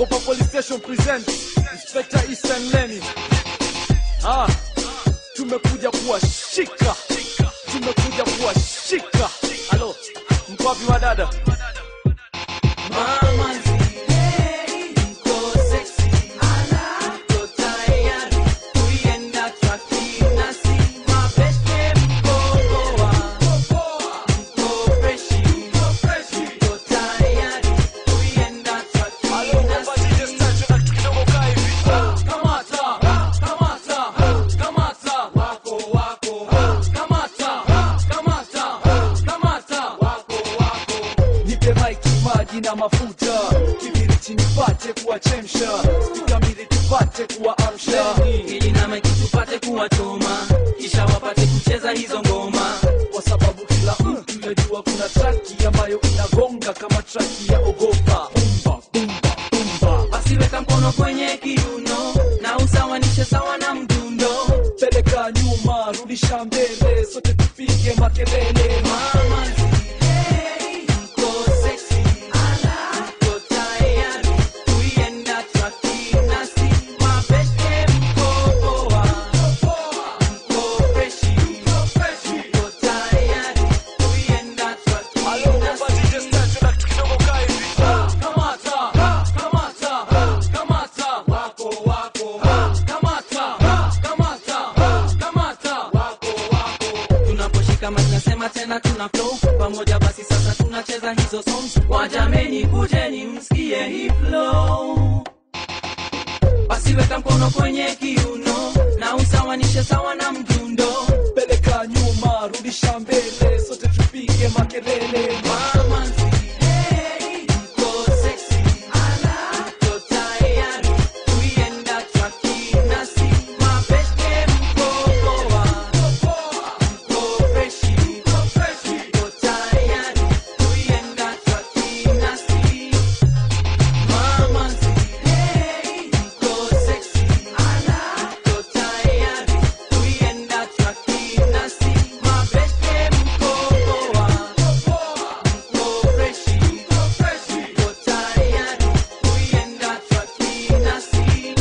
Ogopa Police Station presents Inspector Ethan Lenny. Ah, tumekuja kuwashika, tumekuja kuwashika. Halo, mko wapi wadada? Mama zile iko sexy, iko tayari kuienda traki nasi mabeste mkogoa, mko freshi, iko tayari kuienda traki nasi Kamata, kamata, kamata, wako wako. Kamata, kamata, kamata, wako wako. Nipe maiki, maji na mafuta, kibiriti nipate kuwachemsha, spika mbili tupate kuwaamsha. ili na maiki tupate kuwachoma kisha wapate kucheza hizo ngoma kwa sababu kila mtu yajua kuna traki ambayo inagonga kama traki ya ogopa bumba bumba bumba basi weka mkono kwenye kiuno na usawanishe sawa na mdundo peleka nyuma rudisha mbele sote tupige makelele mama zile iko sexy iko tayari kuienda traki nasi mabeste mkopoa mko freshi iko tayari kuienda traki nasi Kamata, kamata, kamata, wako wako. Kamata, kamata, kamata, wako wako. Tunaposhika mic nasema tena tuna flow pamoja, basi sasa tunacheza hizo songs. Wajameni, kujeni msikie hii flow. Basi weka mkono kwenye kiuno na usawanishe sawa na mdundo. peleka nyuma rudisha mbele sote tupige makelele Mama zile iko sexy, iko tayari kuienda traki nasi mabeste mkopoa, mko freshi, iko tayari kuienda traki nasi. Mama zile iko sexy, iko tayari kuienda traki nasi mabeste mkopoa mko freshi, iko tayari kuienda traki nasi.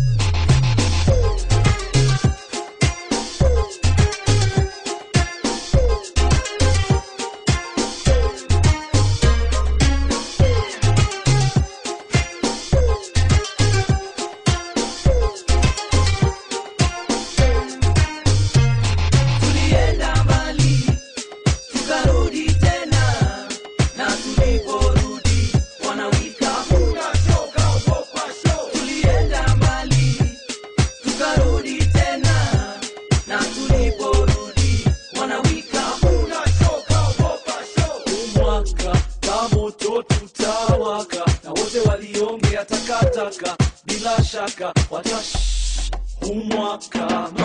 Tulienda mbali tukarudi tena, na tuliporudi wanawika unachoka ogopa show. Tulienda mbali tukarudi tena, na tuliporudi wanawika unachoka ogopa show. mwaka na moto tutawaka na wote waliongea takataka bila shaka watash umwaka